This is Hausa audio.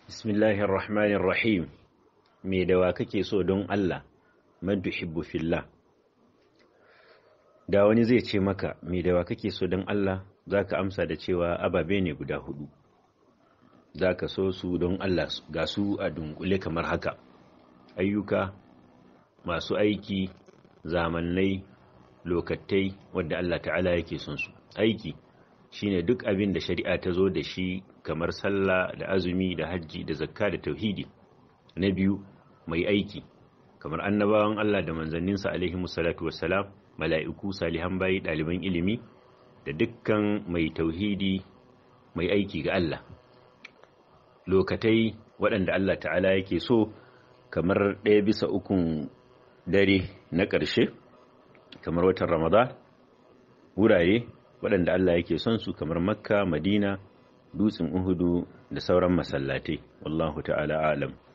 Bismillahir Rahmanir Rahim. Me da wa kake so don Allah? Man tuhibbu fillah. Da wani zai ce maka, me da wa kake so don Allah? Zaka amsa da cewa ababe ne guda hudu. Zaka so su don Allah ga su a dunkule kamar haka. Ayyuka masu aiki, zamannai, lokatai wadda Allah ta'ala yake son su. Aiki shine duk abin da shari'a ta zo da shi kamar sallah da azumi da hajji da zakka da tauhidi na biyu mai aiki kamar annabawan Allah da manzanninsa alaihi musallatu wassalam mala'iku salihan bayi ɗaliban ilimi da dukkan mai tauhidi mai aiki ga Allah lokatai waɗanda Allah ta'ala yake so kamar ɗaya bisa ukun dare na ƙarshe kamar watan ramadan wurare waɗanda Allah yake son su kamar makka madina dutsen uhudu da sauran masallatai wallahu ta'ala alam